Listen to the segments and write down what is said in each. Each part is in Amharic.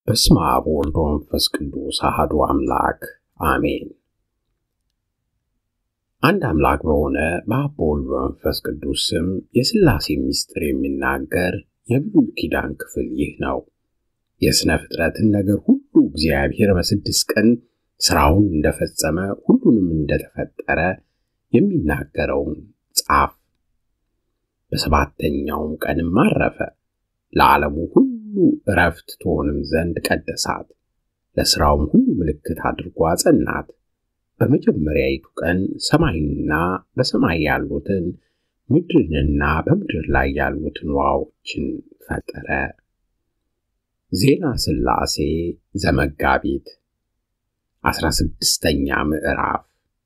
በስመ አብ ወወልድ ወመንፈስ ቅዱስ አሐዱ አምላክ አሜን። አንድ አምላክ በሆነ በአብ በወልድ በመንፈስ ቅዱስ ስም የሥላሴ ምስጢር የሚናገር የብሉይ ኪዳን ክፍል ይህ ነው። የሥነ ፍጥረትን ነገር ሁሉ እግዚአብሔር በስድስት ቀን ሥራውን እንደፈጸመ ሁሉንም እንደተፈጠረ የሚናገረውን ጻፍ። በሰባተኛውም ቀንም አረፈ። ለዓለሙ ሁሉ ዕረፍት ትሆንም ዘንድ ቀደሳት። ለሥራውም ሁሉ ምልክት አድርጎ አጸናት። በመጀመሪያይቱ ቀን ሰማይንና በሰማይ ያሉትን ምድርንና በምድር ላይ ያሉትን ውኃዎችን ፈጠረ። ዜና ሥላሴ ዘመጋቢት አስራ ስድስተኛ ምዕራፍ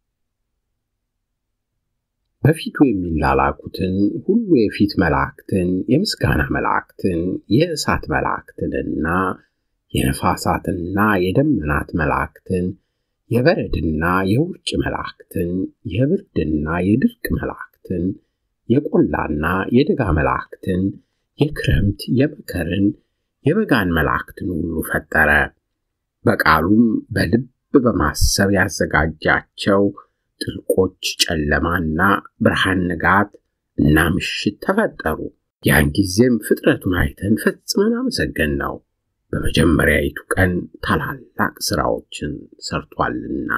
በፊቱ የሚላላኩትን ሁሉ የፊት መላእክትን፣ የምስጋና መላእክትን፣ የእሳት መላእክትንና የነፋሳትና የደመናት መላእክትን፣ የበረድና የውርጭ መላእክትን፣ የብርድና የድርቅ መላእክትን፣ የቆላና የደጋ መላእክትን፣ የክረምት የመከርን የበጋን መላእክትን ሁሉ ፈጠረ። በቃሉም በልብ በማሰብ ያዘጋጃቸው ጥልቆች ጨለማና ብርሃን፣ ንጋት እና ምሽት ተፈጠሩ። ያን ጊዜም ፍጥረቱን አይተን ፈጽመን አመሰገን ነው፣ በመጀመሪያይቱ ቀን ታላላቅ ሥራዎችን ሰርቷልና።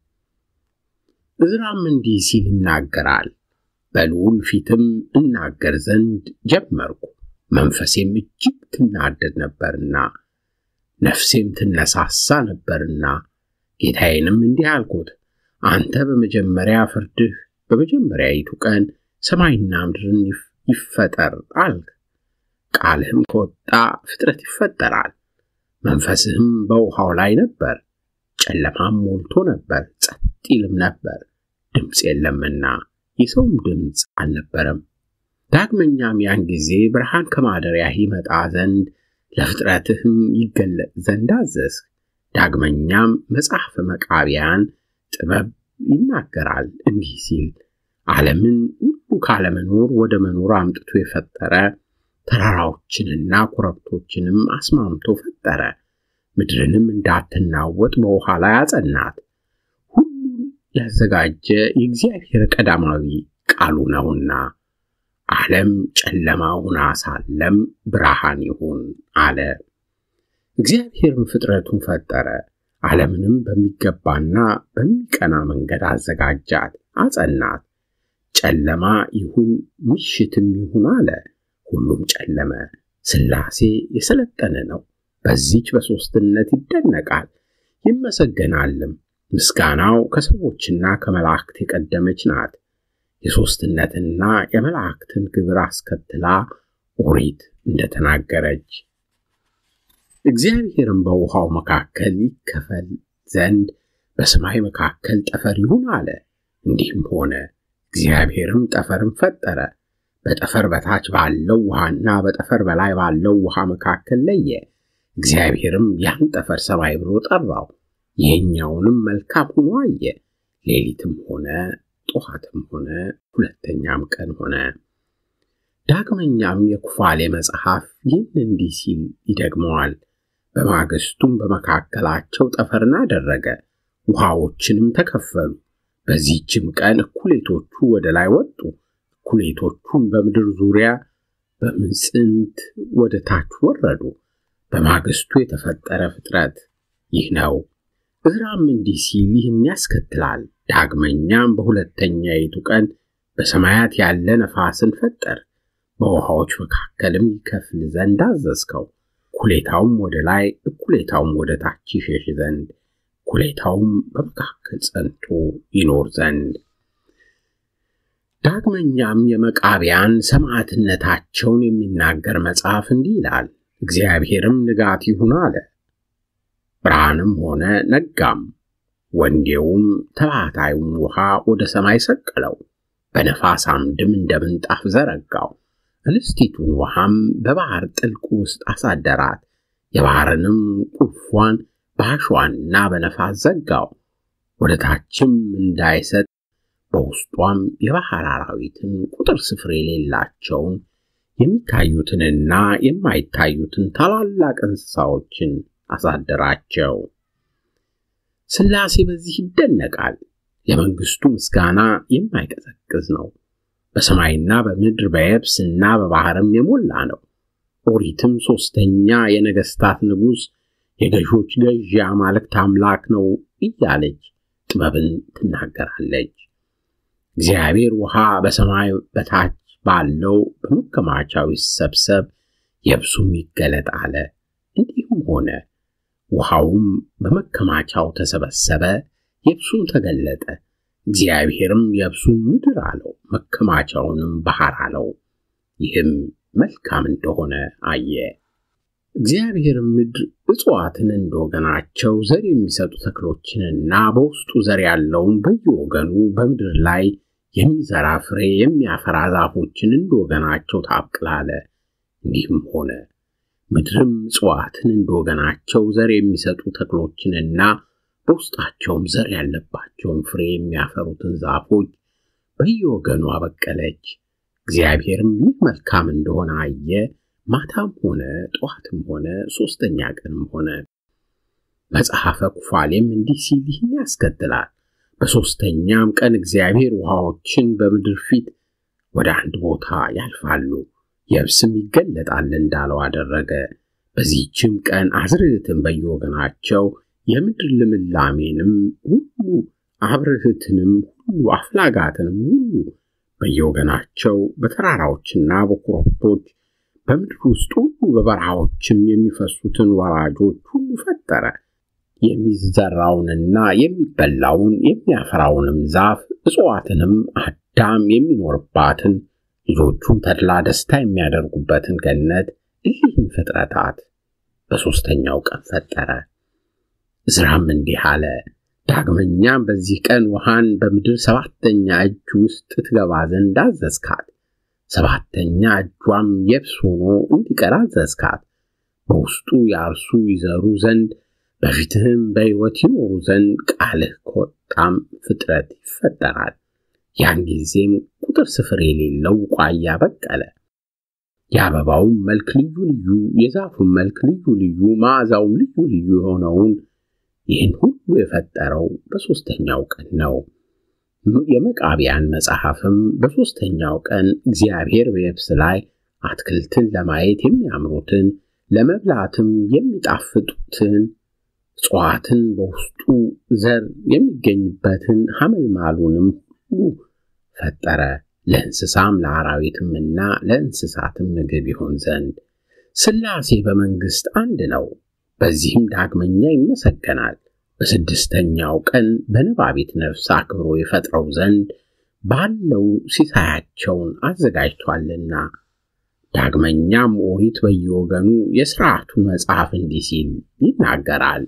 ዕዝራም እንዲህ ሲል ይናገራል። በልዑል ፊትም እናገር ዘንድ ጀመርኩ፣ መንፈሴም እጅግ ትናደድ ነበርና ነፍሴም ትነሳሳ ነበርና ጌታዬንም እንዲህ አልኩት አንተ በመጀመሪያ ፍርድህ በመጀመሪያይቱ ቀን ሰማይና ምድርን ይፈጠር አልክ። ቃልህም ከወጣ ፍጥረት ይፈጠራል። መንፈስህም በውሃው ላይ ነበር፣ ጨለማም ሞልቶ ነበር፣ ጸጥ ይልም ነበር፣ ድምፅ የለምና የሰውም ድምፅ አልነበረም። ዳግመኛም ያን ጊዜ ብርሃን ከማደሪያህ ይመጣ ዘንድ ለፍጥረትህም ይገለጥ ዘንድ አዘዝህ። ዳግመኛም መጽሐፈ መቃቢያን ጥበብ ይናገራል እንዲህ ሲል ዓለምን ሁሉ ካለመኖር ወደ መኖር አምጥቶ የፈጠረ ተራራዎችንና ኮረብቶችንም አስማምቶ ፈጠረ። ምድርንም እንዳትናወጥ በውሃ ላይ አጸናት። ሁሉን ያዘጋጀ የእግዚአብሔር ቀዳማዊ ቃሉ ነውና ዓለም ጨለማ ሆና ሳለም ብርሃን ይሁን አለ። እግዚአብሔርም ፍጥረቱን ፈጠረ። ዓለምንም በሚገባና በሚቀና መንገድ አዘጋጃት፣ አጸናት። ጨለማ ይሁን ምሽትም ይሁን አለ። ሁሉም ጨለመ። ሥላሴ የሰለጠነ ነው። በዚች በሦስትነት ይደነቃል ይመሰገናልም። ምስጋናው ከሰዎችና ከመላእክት የቀደመች ናት። የሦስትነትና የመላእክትን ግብር አስከትላ ኦሪት እንደተናገረች እግዚአብሔርም በውሃው መካከል ይከፈል ዘንድ በሰማይ መካከል ጠፈር ይሁን አለ። እንዲህም ሆነ። እግዚአብሔርም ጠፈርን ፈጠረ። በጠፈር በታች ባለው ውሃና በጠፈር በላይ ባለው ውሃ መካከል ለየ። እግዚአብሔርም ያን ጠፈር ሰማይ ብሎ ጠራው። ይህኛውንም መልካም ሆኖ አየ። ሌሊትም ሆነ ጠዋትም ሆነ ሁለተኛም ቀን ሆነ። ዳግመኛም የኩፋሌ መጽሐፍ ይህን እንዲህ ሲል ይደግመዋል። በማግስቱም በመካከላቸው ጠፈርን አደረገ፣ ውሃዎችንም ተከፈሉ። በዚህችም ቀን እኩሌቶቹ ወደ ላይ ወጡ፣ እኩሌቶቹም በምድር ዙሪያ በምጽንት ወደ ታች ወረዱ። በማግስቱ የተፈጠረ ፍጥረት ይህ ነው። ዕዝራም እንዲህ ሲል ይህን ያስከትላል። ዳግመኛም በሁለተኛይቱ ቀን በሰማያት ያለ ነፋስን ፈጠር፣ በውሃዎች መካከልም ይከፍል ዘንድ አዘዝከው። እኩሌታውም ወደ ላይ እኩሌታውም ወደ ታች ይሸሽ ዘንድ እኩሌታውም በመካከል ጸንቶ ይኖር ዘንድ። ዳግመኛም የመቃቢያን ሰማዕትነታቸውን የሚናገር መጽሐፍ እንዲህ ይላል። እግዚአብሔርም ንጋት ይሁን አለ፣ ብርሃንም ሆነ ነጋም። ወንዴውም ተባታዩም ውሃ ወደ ሰማይ ሰቀለው፣ በነፋስ አምድም እንደ ምንጣፍ ዘረጋው። እንስቲቱን ውሃም በባህር ጥልቅ ውስጥ አሳደራት። የባህርንም ቁልፏን በአሸዋና በነፋስ ዘጋው። ወደ ታችም እንዳይሰጥ በውስጧም የባህር አራዊትን ቁጥር ስፍር የሌላቸውን የሚታዩትንና የማይታዩትን ታላላቅ እንስሳዎችን አሳደራቸው። ሥላሴ በዚህ ይደነቃል። የመንግሥቱ ምስጋና የማይቀዘቅዝ ነው። በሰማይና በምድር በየብስና በባሕርም የሞላ ነው። ኦሪትም ሦስተኛ የነገሥታት ንጉሥ የገዦች ገዥ የአማልክት አምላክ ነው እያለች ጥበብን ትናገራለች። እግዚአብሔር ውሃ በሰማይ በታች ባለው በመከማቻው ይሰብሰብ፣ የብሱም ይገለጥ አለ። እንዲሁም ሆነ። ውሃውም በመከማቻው ተሰበሰበ፣ የብሱም ተገለጠ። እግዚአብሔርም የብሱን ምድር አለው፣ መከማቻውንም ባሕር አለው። ይህም መልካም እንደሆነ አየ። እግዚአብሔርም ምድር እጽዋትን እንደወገናቸው ዘር የሚሰጡ ተክሎችንና በውስጡ ዘር ያለውን በየወገኑ በምድር ላይ የሚዘራ ፍሬ የሚያፈራ ዛፎችን እንደወገናቸው ታብቅል አለ። እንዲህም ሆነ። ምድርም እጽዋትን እንደወገናቸው ዘር የሚሰጡ ተክሎችንና በውስጣቸውም ዘር ያለባቸውን ፍሬ የሚያፈሩትን ዛፎች በየወገኑ አበቀለች። እግዚአብሔርም ይህ መልካም እንደሆነ አየ። ማታም ሆነ ጠዋትም ሆነ ሦስተኛ ቀንም ሆነ። መጽሐፈ ኩፋሌም እንዲህ ሲል ይህን ያስከትላል። በሦስተኛም ቀን እግዚአብሔር ውሃዎችን በምድር ፊት ወደ አንድ ቦታ ያልፋሉ፣ የብስም ይገለጣል እንዳለው አደረገ። በዚህችም ቀን አዝርዕትን በየወገናቸው የምድር ልምላሜንም ሁሉ አብርህትንም ሁሉ አፍላጋትንም ሁሉ በየወገናቸው በተራራዎችና በኮረብቶች በምድር ውስጥ ሁሉ በበረሃዎችም የሚፈሱትን ወራጆች ሁሉ ፈጠረ። የሚዘራውንና የሚበላውን የሚያፈራውንም ዛፍ እጽዋትንም አዳም የሚኖርባትን ልጆቹም ተድላ ደስታ የሚያደርጉበትን ገነት እሊህን ፍጥረታት በሦስተኛው ቀን ፈጠረ። ዕዝራም እንዲህ አለ። ዳግመኛም በዚህ ቀን ውሃን በምድር ሰባተኛ እጅ ውስጥ ትገባ ዘንድ አዘዝካት። ሰባተኛ እጇም የብስ ሆኖ እንዲቀር አዘዝካት። በውስጡ ያርሱ ይዘሩ ዘንድ በፊትህም በሕይወት ይኖሩ ዘንድ ቃልህ ከወጣም ፍጥረት ይፈጠራል። ያን ጊዜም ቁጥር ስፍር የሌለው ቡቃያ በቀለ። የአበባውም መልክ ልዩ ልዩ፣ የዛፉም መልክ ልዩ ልዩ፣ መዓዛውም ልዩ ልዩ የሆነውን ይህን ሁሉ የፈጠረው በሦስተኛው ቀን ነው። የመቃቢያን መጽሐፍም በሦስተኛው ቀን እግዚአብሔር በየብስ ላይ አትክልትን ለማየት የሚያምሩትን ለመብላትም የሚጣፍጡትን እጽዋትን በውስጡ ዘር የሚገኝበትን ሐመልማሉንም ሁሉ ፈጠረ። ለእንስሳም ለአራዊትምና ለእንስሳትም ምግብ ይሆን ዘንድ ሥላሴ በመንግሥት አንድ ነው። በዚህም ዳግመኛ ይመሰገናል። በስድስተኛው ቀን በነባቢት ነፍስ አክብሮ የፈጥረው ዘንድ ባለው ሲሳያቸውን አዘጋጅቷልና። ዳግመኛም ኦሪት በየወገኑ የሥርዓቱን መጽሐፍ እንዲህ ሲል ይናገራል።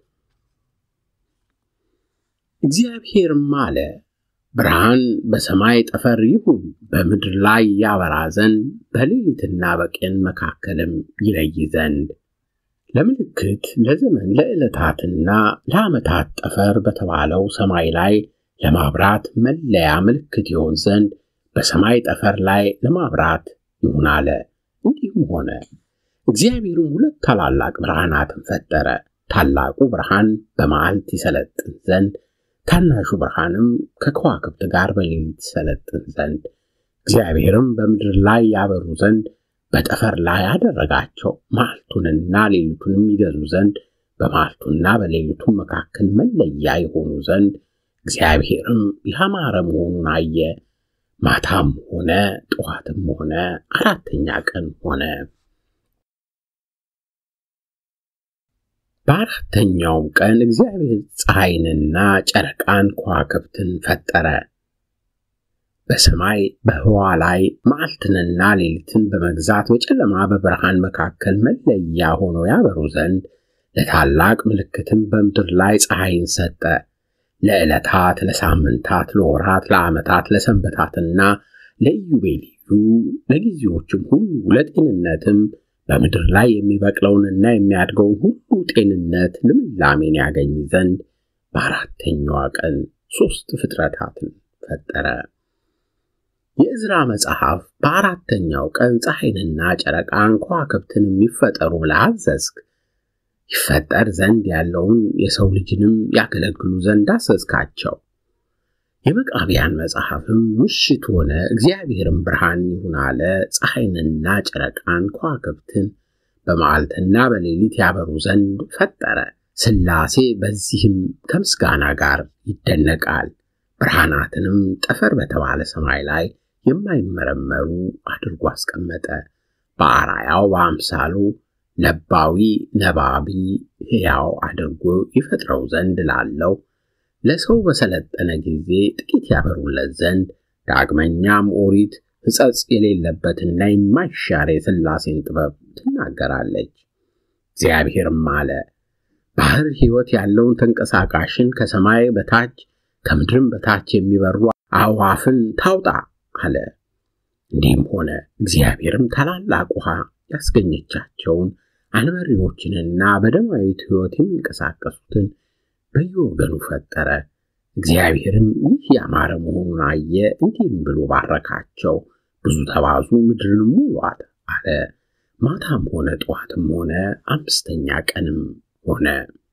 እግዚአብሔርም አለ፣ ብርሃን በሰማይ ጠፈር ይሁን፣ በምድር ላይ ያበራ ዘንድ በሌሊትና በቀን መካከልም ይለይ ዘንድ ለምልክት ለዘመን ለዕለታትና ለዓመታት ጠፈር በተባለው ሰማይ ላይ ለማብራት መለያ ምልክት ይሆን ዘንድ በሰማይ ጠፈር ላይ ለማብራት ይሁን አለ። እንዲሁም ሆነ። እግዚአብሔርም ሁለት ታላላቅ ብርሃናትን ፈጠረ። ታላቁ ብርሃን በመዓልት ይሰለጥን ዘንድ፣ ታናሹ ብርሃንም ከከዋክብት ጋር በሌሊት ይሰለጥን ዘንድ። እግዚአብሔርም በምድር ላይ ያበሩ ዘንድ በጠፈር ላይ አደረጋቸው። መዓልቱንና ሌሊቱንም ይገዙ ዘንድ በመዓልቱና በሌሊቱ መካከል መለያ የሆኑ ዘንድ እግዚአብሔርም ያማረ መሆኑን አየ። ማታም ሆነ ጠዋትም ሆነ አራተኛ ቀን ሆነ። በአራተኛውም ቀን እግዚአብሔር ፀሐይንና ጨረቃን ከዋክብትን ፈጠረ። በሰማይ በህዋ ላይ መዓልትንና ሌሊትን በመግዛት በጨለማ በብርሃን መካከል መለያ ሆነው ያበሩ ዘንድ ለታላቅ ምልክትም በምድር ላይ ፀሐይን ሰጠ። ለዕለታት፣ ለሳምንታት፣ ለወራት፣ ለዓመታት፣ ለሰንበታትና ለኢዮቤልዩ ለጊዜዎችም ሁሉ ለጤንነትም በምድር ላይ የሚበቅለውንና የሚያድገውን ሁሉ ጤንነት ልምላሜን ያገኝ ዘንድ በአራተኛዋ ቀን ሦስት ፍጥረታትን ፈጠረ። የዕዝራ መጽሐፍ በአራተኛው ቀን ፀሐይንና ጨረቃን ከዋክብትን የሚፈጠሩ ብለህ አዘዝክ። ይፈጠር ዘንድ ያለውን የሰው ልጅንም ያገለግሉ ዘንድ አዘዝካቸው። የመቃቢያን መጽሐፍም ምሽት ሆነ፣ እግዚአብሔርም ብርሃን ይሁን አለ። ፀሐይንና ጨረቃን ከዋክብትን በመዓልትና በሌሊት ያበሩ ዘንድ ፈጠረ። ሥላሴ በዚህም ከምስጋና ጋር ይደነቃል። ብርሃናትንም ጠፈር በተባለ ሰማይ ላይ የማይመረመሩ አድርጎ አስቀመጠ። በአራያው በአምሳሉ ለባዊ ነባቢ ሕያው አድርጎ ይፈጥረው ዘንድ ላለው ለሰው በሰለጠነ ጊዜ ጥቂት ያበሩለት ዘንድ ዳግመኛም ኦሪት ሕጸጽ የሌለበትና የማይሻር የሥላሴን ጥበብ ትናገራለች። እግዚአብሔርም አለ፣ ባሕር ሕይወት ያለውን ተንቀሳቃሽን ከሰማይ በታች ከምድርም በታች የሚበሩ አዕዋፍን ታውጣ አለ። እንዲህም ሆነ። እግዚአብሔርም ታላላቅ ውሃ ያስገኘቻቸውን አንበሪዎችንና በደማዊት ሕይወት የሚንቀሳቀሱትን በየወገኑ ፈጠረ። እግዚአብሔርም ይህ ያማረ መሆኑን አየ፣ እንዲህም ብሎ ባረካቸው፣ ብዙ ተባዙ፣ ምድርንም ሙሏት አለ። ማታም ሆነ ጠዋትም ሆነ አምስተኛ ቀንም ሆነ።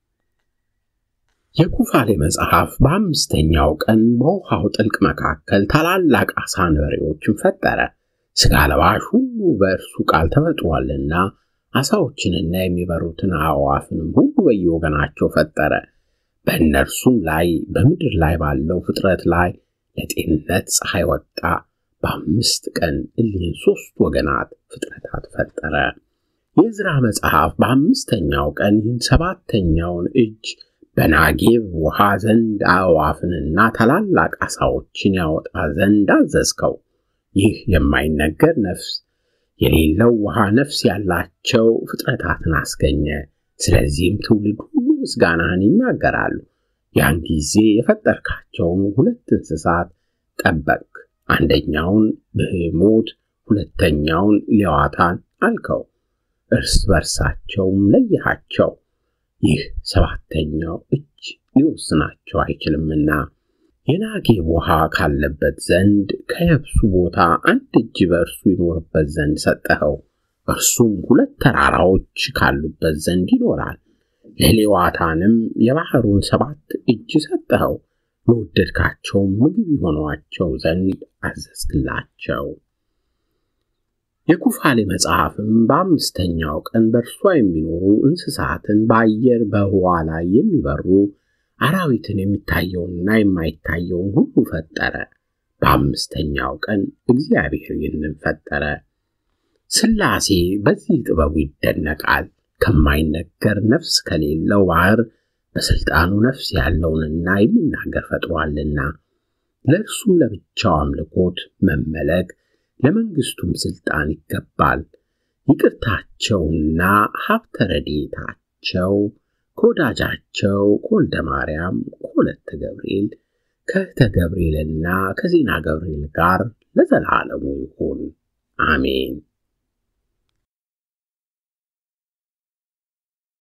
የኩፋሌ መጽሐፍ በአምስተኛው ቀን በውሃው ጥልቅ መካከል ታላላቅ ዓሣ አንበሪዎችን ፈጠረ። ሥጋ ለባሽ ሁሉ በእርሱ ቃል ተፈጥሯልና ዓሣዎችንና የሚበሩትን አዕዋፍንም ሁሉ በየወገናቸው ፈጠረ። በእነርሱም ላይ በምድር ላይ ባለው ፍጥረት ላይ ለጤንነት ፀሐይ ወጣ። በአምስት ቀን እሊህን ሦስት ወገናት ፍጥረታት ፈጠረ። የዕዝራ መጽሐፍ በአምስተኛው ቀን ይህን ሰባተኛውን እጅ በናጌብ ውሃ ዘንድ አዕዋፍንና ታላላቅ ዓሣዎችን ያወጣ ዘንድ አዘዝከው። ይህ የማይነገር ነፍስ የሌለው ውሃ ነፍስ ያላቸው ፍጥረታትን አስገኘ። ስለዚህም ትውልድ ሁሉ ምስጋናህን ይናገራሉ። ያን ጊዜ የፈጠርካቸውን ሁለት እንስሳት ጠበቅ። አንደኛውን ብሄሞት፣ ሁለተኛውን ሌዋታን አልከው። እርስ በርሳቸውም ለየሃቸው። ይህ ሰባተኛው እጅ ሊወስናቸው አይችልምና የናጌብ ውሃ ካለበት ዘንድ ከየብሱ ቦታ አንድ እጅ በእርሱ ይኖርበት ዘንድ ሰጠኸው። እርሱም ሁለት ተራራዎች ካሉበት ዘንድ ይኖራል። ለሌዋታንም የባሕሩን ሰባት እጅ ሰጠኸው። ለወደድካቸውም ምግብ የሆኗቸው ዘንድ አዘዝክላቸው። የኩፋሌ መጽሐፍም በአምስተኛው ቀን በእርሷ የሚኖሩ እንስሳትን በአየር በህዋ ላይ የሚበሩ አራዊትን የሚታየውንና የማይታየውን ሁሉ ፈጠረ። በአምስተኛው ቀን እግዚአብሔር ይህንን ፈጠረ። ሥላሴ በዚህ ጥበቡ ይደነቃል። ከማይነገር ነፍስ ከሌለው ባሕር በሥልጣኑ ነፍስ ያለውንና የሚናገር ፈጥሯልና ለእርሱም ለብቻው አምልኮት መመለክ ለመንግሥቱም ሥልጣን ይገባል። ይቅርታቸውና ሀብተ ረድኤታቸው ከወዳጃቸው ከወልደ ማርያም ከወለተ ገብርኤል ከእህተ ገብርኤልና ከዜና ገብርኤል ጋር ለዘላለሙ ይሁን፣ አሜን።